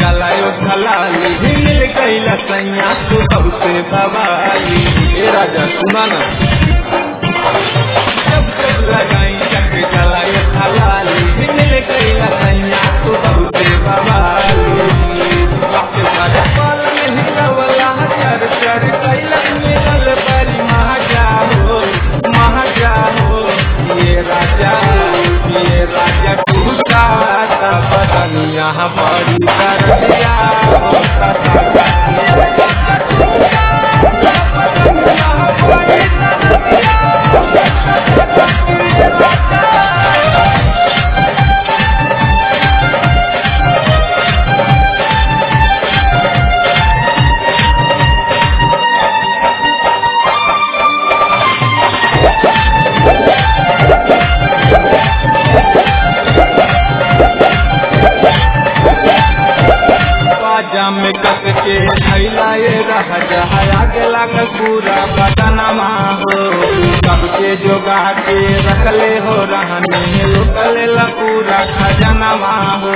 चलायो थलाली मिल गईला सैया तू सबसे बवाली ए राजा सुना ना जब जब लगाई चक चलायो थलाली मिल गईला सैया तू सबसे बवाली बाप रे पाल में हिलवला चर चर कैला मिलल बड़ी महाजा हो महाजा हो ये राजा ये राजा तू का बदनिया बड़ी करदिया हो बाजा में कस के थैलाए रह जहाया गेला का पूरा बदनमा हो सबके जोगा के रखले हो रहने लुटले ला पूरा खजनमा हो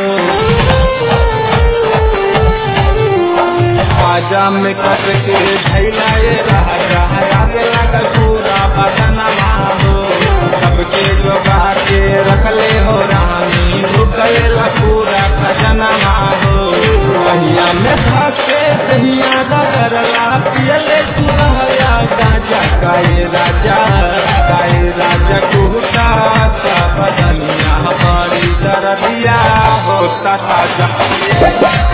बाजा में कस के थैलाए रह जहाया गेला का पूरा बदनमा हो सबके जोगा के रखले हो रहने लुटले ला पूरा खजनमा हो कहिया में भागे कहिया करला पियले सुनहया गाजा गाए राजा गाए राजा कुहता सा बदनिया हमारी दरदिया होता ताजा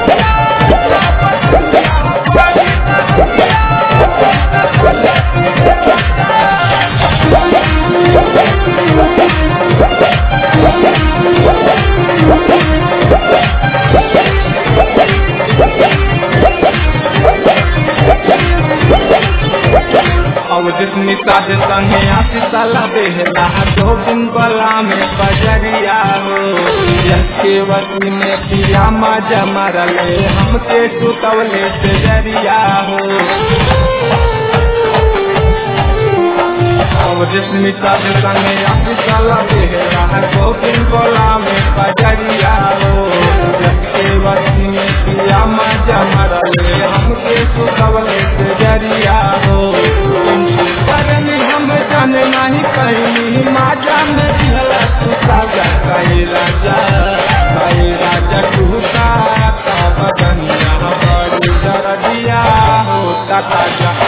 अब जितनी साधे संगे आती साला बेहला दो दिन बला में बजरिया हो यके वसी में पिया मजा मरले हमके सुतवले से जरिया हो अब जितनी साधे संगे आती साला बेहला दो दिन बला में बजरिया हो यके वसी में पिया मजा मरले हमके सुतवले से जरिया हो करनी हम जान नहीं कहीं माजा में दिहला तू साजा कई राजा कई राजा टूटा का बदनिया बड़ी दर्दिया होता ताजा